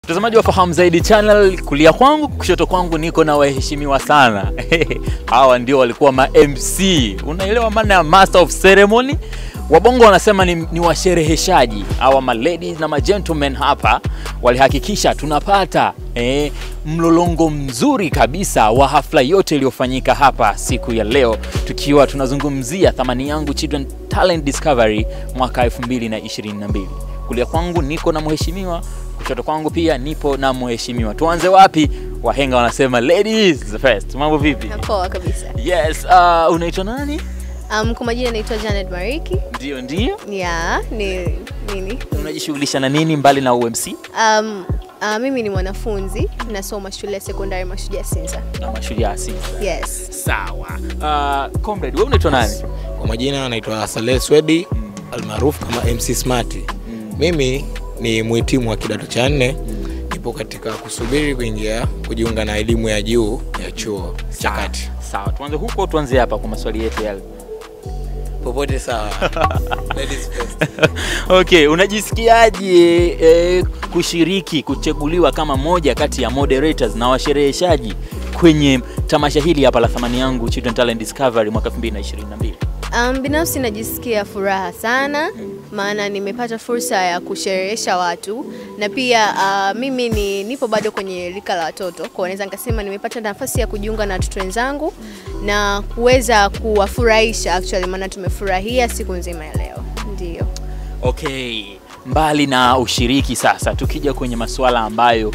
Mtazamaji wa Fahamu Zaidi Channel, kulia kwangu, kushoto kwangu niko na waheshimiwa sana. Hawa ndio walikuwa ma MC. Unaelewa maana ya Master of Ceremony? Wabongo wanasema ni, ni washereheshaji. Hawa ma ladies na ma gentlemen hapa walihakikisha tunapata eh, mlolongo mzuri kabisa wa hafla yote iliyofanyika hapa siku ya leo, tukiwa tunazungumzia thamani yangu Children Talent Discovery mwaka 2022. Kulia kwangu niko na mheshimiwa kushoto kwangu pia nipo na mheshimiwa. Tuanze wapi? Wahenga wanasema ladies first. Mambo vipi? Poa kabisa. Yes, uh, unaitwa nani? Um, kwa majina naitwa Janet Mariki. Ndio, ndio. Ya, ni nini? Unajishughulisha na nini mbali na UMC Um, uh, mimi ni mwanafunzi nasoma shule ya sekondari Mashujaa Sinza. na mashujaa Sinza? Yes. Sawa. Uh, comrade, wewe unaitwa nani? Kwa majina anaitwa Saleh Swedi almaarufu kama MC Smart. Mimi ni mhitimu wa kidato cha nne, nipo katika kusubiri kuingia kujiunga na elimu ya juu ya chuo cha kati. Sawa, tuanze huko, tuanze hapa kwa maswali yetu yale. Popote sawa. Ladies first. Okay, unajisikiaje eh, kushiriki kuchaguliwa kama moja kati ya moderators na washereheshaji kwenye tamasha hili hapa la thamani yangu Children Talent Discovery mwaka 2022? Um, binafsi najisikia furaha sana maana nimepata fursa ya kusherehesha watu na pia uh, mimi ni nipo bado kwenye rika la watoto, kwa naweza nikasema nimepata nafasi ya kujiunga na watoto wenzangu na kuweza kuwafurahisha actually, maana tumefurahia siku nzima ya leo. Ndio. Okay, mbali na ushiriki sasa, tukija kwenye masuala ambayo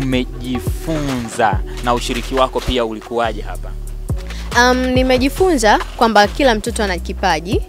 umejifunza na ushiriki wako pia ulikuwaje hapa? Um, nimejifunza kwamba kila mtoto ana kipaji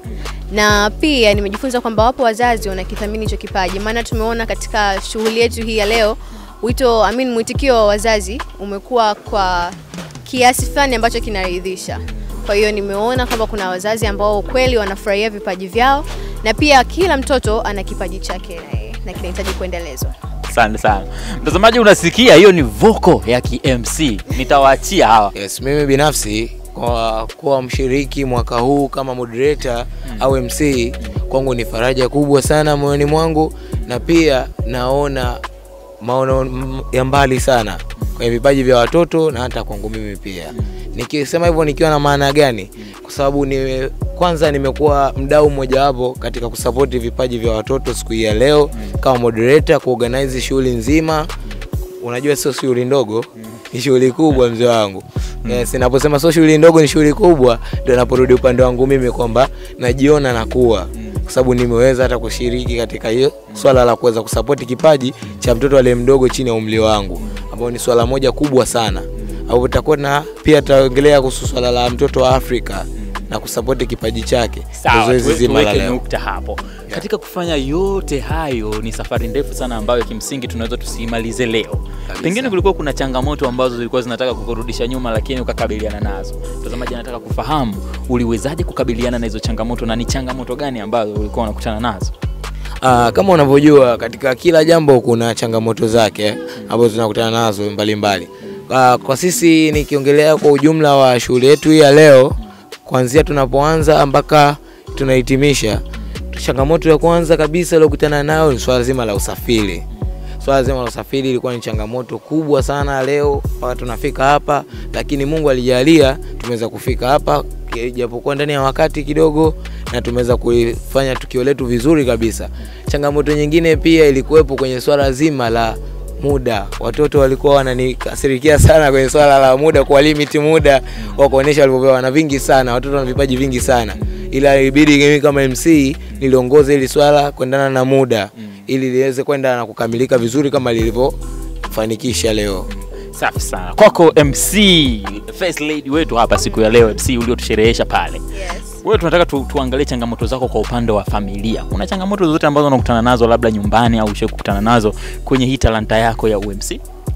na pia nimejifunza kwamba wapo wazazi wanakithamini hicho kipaji, maana tumeona katika shughuli yetu hii ya leo wito, I mean, mwitikio wa wazazi umekuwa kwa kiasi fulani ambacho kinaridhisha. Kwa hiyo nimeona kwamba kuna wazazi ambao kweli wanafurahia vipaji vyao na pia kila mtoto ana kipaji chake na yeye, na kinahitaji kuendelezwa. Asante sana mtazamaji, unasikia hiyo ni voko ya KMC. Nitawaachia hawa Yes, mimi binafsi kwa kuwa mshiriki mwaka huu kama moderator au MC kwangu ni faraja kubwa sana moyoni mwangu, na pia naona maono m- ya mbali sana kwenye vipaji vya watoto na hata kwangu mimi pia. Nikisema hivyo nikiwa na maana gani? Kwa sababu ni kwanza nimekuwa mdau mmojawapo katika kusapoti vipaji vya watoto siku hii ya leo kama moderator, kuorganize shughuli nzima unajua sio shughuli ndogo ni shughuli kubwa mzee wangu yes, naposema sio shughuli ndogo ni shughuli kubwa ndio naporudi upande wangu mimi kwamba najiona nakuwa kwa sababu nimeweza hata kushiriki katika hiyo swala la kuweza kusapoti kipaji cha mtoto aliye mdogo chini ya umri wangu ambao ni swala moja kubwa sana ambapo tutakuwa na pia tutaongelea kuhusu swala la mtoto wa Afrika na kusapoti kipaji chake Ndio Sawa, zoezi tuwe- zima la tuweke leo. nukta hapo. Katika kufanya yote hayo, ni safari ndefu sana ambayo kimsingi tunaweza tusiimalize leo. Pengine kulikuwa kuna changamoto ambazo zilikuwa zinataka kukurudisha nyuma, lakini ukakabiliana nazo. Mtazamaji anataka kufahamu uliwezaje kukabiliana na hizo changamoto na ni changamoto gani ambazo ulikuwa unakutana nazo? Ah, kama unavyojua katika kila jambo kuna changamoto zake ambazo tunakutana nazo mbalimbali. Ah, kwa sisi nikiongelea kwa ujumla wa shughuli yetu hii ya leo, kuanzia tunapoanza mpaka tunahitimisha, changamoto ya kwanza kabisa iliyokutana nayo ni swala zima la usafiri. Swala zima la usafiri ilikuwa ni changamoto kubwa sana leo mpaka tunafika hapa, lakini Mungu alijalia tumeweza kufika hapa japokuwa ndani ya wakati kidogo, na tumeweza kuifanya tukio letu vizuri kabisa. Changamoto nyingine pia ilikuwepo kwenye swala zima la muda. Watoto walikuwa wananikasirikia sana kwenye swala la muda, kwa limit muda wa kuonesha walivyopewa, wana vingi sana, watoto wana vipaji vingi sana, ila ilibidi mimi kama MC niliongoze ili swala kuendana na muda ili liweze kwenda na kukamilika vizuri kama lilivyofanikisha leo. Safi sana kwako MC first lady wetu hapa siku ya leo, MC uliotusherehesha pale. Yes. Wewe tunataka tu, tuangalie changamoto zako kwa upande wa familia. Kuna changamoto zozote ambazo unakutana nazo labda nyumbani au ushawahi kukutana nazo kwenye hii talanta yako ya UMC?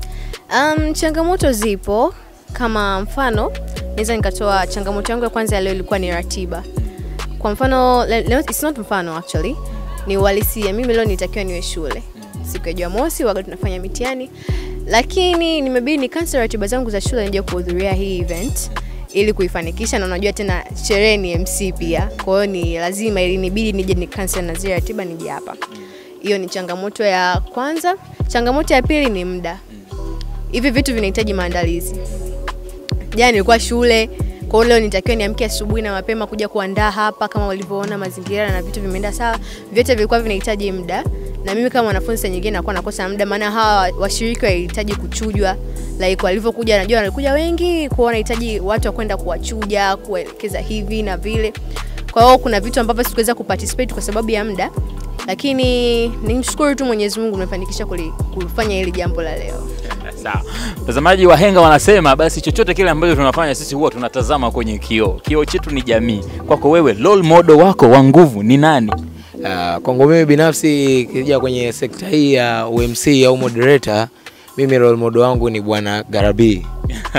Um, changamoto zipo kama mfano naweza nikatoa changamoto yangu ya kwanza ya leo ilikuwa ni ratiba. Kwa mfano le- leo, it's not mfano actually, ni uhalisia. Mimi leo nitakiwa niwe shule siku ya Jumamosi wakati tunafanya mitihani, lakini nimebidi ni cancel ratiba zangu za shule nije kuhudhuria hii event ili kuifanikisha, na unajua tena sherehe ni MC pia, kwa hiyo ni lazima ilinibidi nije ni cancel na zile ratiba nije hapa. Hiyo ni changamoto ya kwanza. changamoto ya pili ni muda hivi vitu vinahitaji maandalizi jana nilikuwa shule kwa hiyo leo nitakiwa niamke asubuhi na mapema kuja kuandaa hapa kama ulivyoona mazingira na vitu vimeenda sawa vyote vilikuwa vinahitaji muda na mimi kama mwanafunzi saa nyingine nakuwa nakosa muda maana hawa washiriki walihitaji kuchujwa like walivyokuja najua walikuja wengi kwa hiyo wanahitaji watu wa kwenda kuwachuja kuwaelekeza hivi na vile kwa hiyo kuna vitu ambavyo sikuweza kuparticipate kwa sababu ya muda lakini nimshukuru tu mwenyezi mungu umefanikisha kuli- kufanya hili jambo la leo Sawa. Mtazamaji wahenga wanasema basi chochote kile ambacho tunafanya sisi huwa tunatazama kwenye kioo. Kioo chetu ni jamii. Kwako wewe role model wako wa nguvu ni nani? Uh, kwangu mimi binafsi ikija kwenye sekta hii ya UMC au moderator, mimi role model wangu ni bwana Garabi.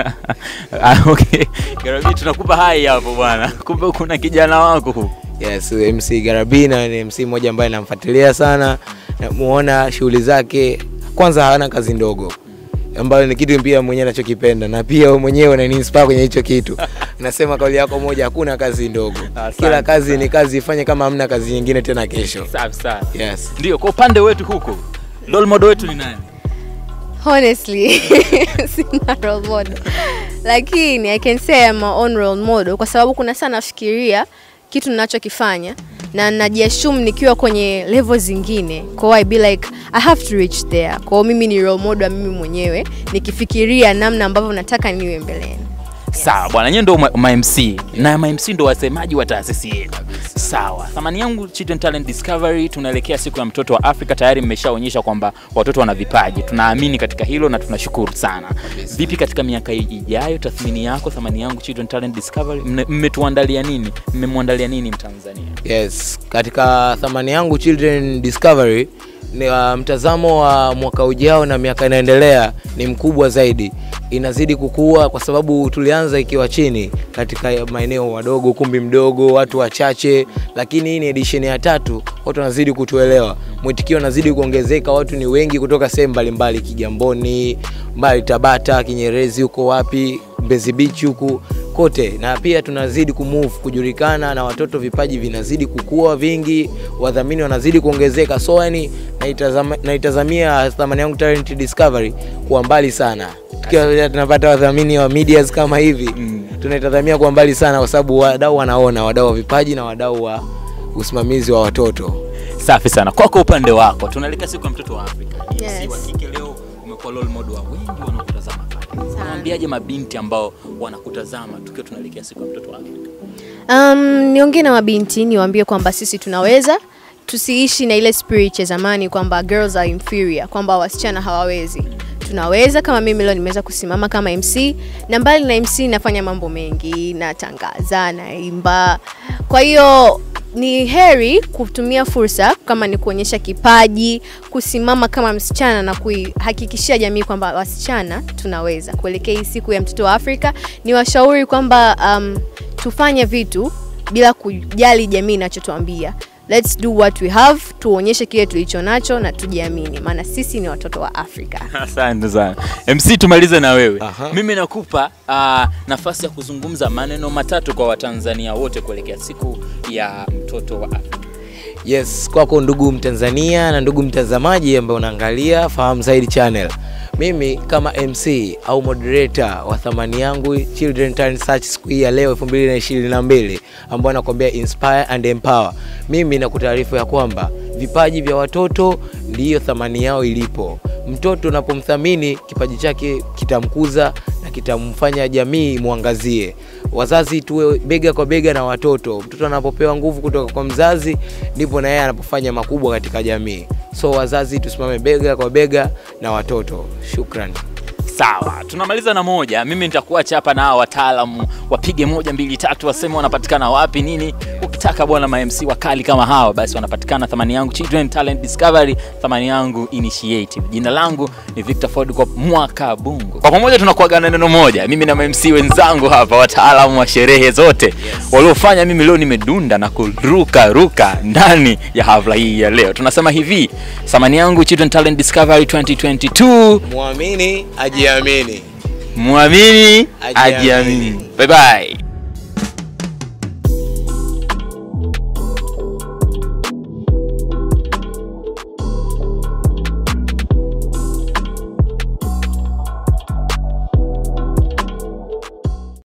Ah, okay. Garabi tunakupa hai hapo bwana. Kumbe kuna kijana wako huku. Yes, MC Garabi na ni MC mmoja ambaye namfuatilia sana, namuona shughuli zake. Kwanza hana kazi ndogo ambayo ni kitu pia mwenyewe anachokipenda na pia wewe mwenyewe unaniinspire kwenye hicho kitu. Nasema kauli yako moja, hakuna kazi ndogo, Asante kila kazi ni kazi, ifanye kama hamna kazi nyingine tena kesho. Safi sana. Yes. Ndio, kwa upande wetu huku role model wetu ni nani? honestly sina role model lakini i can say I'm my own role model kwa sababu kuna saa nafikiria kitu ninachokifanya na najiassume nikiwa kwenye level zingine kwa hiyo I be like I have to reach there kwa hiyo mimi ni role model wa mimi mwenyewe nikifikiria namna ambavyo nataka niwe mbeleni Sawa bwana, nyewe ndo ma- ma MC na ma MC ndo wasemaji wa taasisi yetu. Sawa, thamani yangu Children Talent Discovery, tunaelekea siku ya mtoto wa Afrika. Tayari mmeshaonyesha kwamba watoto wana vipaji, tunaamini katika hilo na tunashukuru sana. Vipi katika miaka ijayo, tathmini yako, thamani yangu Children Talent Discovery, mme- mmetuandalia nini? Mmemwandalia nini Mtanzania? Yes, katika thamani yangu Children Discovery ni uh, mtazamo wa mwaka ujao na miaka inaendelea ni mkubwa zaidi, inazidi kukua kwa sababu tulianza ikiwa chini katika maeneo madogo, ukumbi mdogo, watu wachache, lakini hii ni edition ya tatu, watu wanazidi kutuelewa, mwitikio unazidi kuongezeka, watu ni wengi kutoka sehemu mbalimbali, Kigamboni, mbali Tabata, Kinyerezi, huko wapi, Mbezi Beach huku kote, na pia tunazidi kumove kujulikana, na watoto vipaji vinazidi kukua vingi, wadhamini wanazidi kuongezeka, so yani naitazama, naitazamia thamani yangu Talent Discovery kuwa mbali sana, tukiwa tunapata wadhamini wa medias kama hivi Mm. tunaitazamia kuwa mbali sana, kwa sababu wadau wanaona, wadau wa vipaji na wadau wa usimamizi wa watoto. Safi sana. Kwako upande wako, tunaelekea siku ya mtoto wa Afrika. Yes. MC wa kike leo umekuwa role model wa wengi wanaokutazama pale. Unawaambiaje mabinti ambao wanakutazama tukiwa tunaelekea siku ya mtoto wa Afrika? Um, niongee na mabinti niwaambie kwamba sisi tunaweza, tusiishi na ile spirit ya zamani kwamba girls are inferior, kwamba wasichana hawawezi. Tunaweza. Kama mimi leo nimeweza kusimama kama MC, na mbali na MC nafanya mambo mengi, natangaza, naimba. Kwa hiyo ni heri kutumia fursa kama ni kuonyesha kipaji, kusimama kama msichana na kuihakikishia jamii kwamba wasichana tunaweza. Kuelekea hii siku ya mtoto wa Afrika, ni washauri kwamba um, tufanye vitu bila kujali jamii inachotuambia. Let's do what we have, tuonyeshe kile tulicho nacho na tujiamini, maana sisi ni watoto wa Afrika. Asante sana MC, tumalize na wewe. Aha. Mimi nakupa uh, nafasi ya kuzungumza maneno matatu kwa Watanzania wote kuelekea siku ya mtoto wa Afrika. Yes, kwako ndugu Mtanzania na ndugu mtazamaji ambaye unaangalia Fahamu Zaidi Channel. Mimi kama MC au moderator wa thamani yangu Children Talent Search siku hii ya leo 2022 ambayo nakwambia inspire and empower. Mimi nakutaarifu ya kwamba vipaji vya watoto ndiyo thamani yao ilipo. Mtoto unapomthamini kipaji chake kitamkuza na kitamfanya jamii imwangazie. Wazazi tuwe bega kwa bega na watoto. Mtoto anapopewa nguvu kutoka kwa mzazi, ndipo na yeye anapofanya makubwa katika jamii. So wazazi tusimame bega kwa bega na watoto. Shukrani. Sawa, tunamaliza na moja. Mimi nitakuacha hapa na hawa wataalamu wapige moja mbili tatu, waseme wanapatikana wapi nini. Ukitaka bwana ma MC wakali kama hawa, basi wanapatikana thamani yangu Children Talent Discovery, thamani yangu Initiative. Jina langu ni Victor Ford kwa mwaka Bungu. Kwa pamoja tunakuagana neno moja, mimi na ma MC wenzangu hapa, wataalamu wa sherehe zote waliofanya mimi leo nimedunda na kuruka ruka ndani ya hafla hii ya leo. Tunasema hivi, thamani yangu Children Talent Discovery 2022 Muamini ajiamini. Muamini Ajiamini. ajiamini. Bye bye.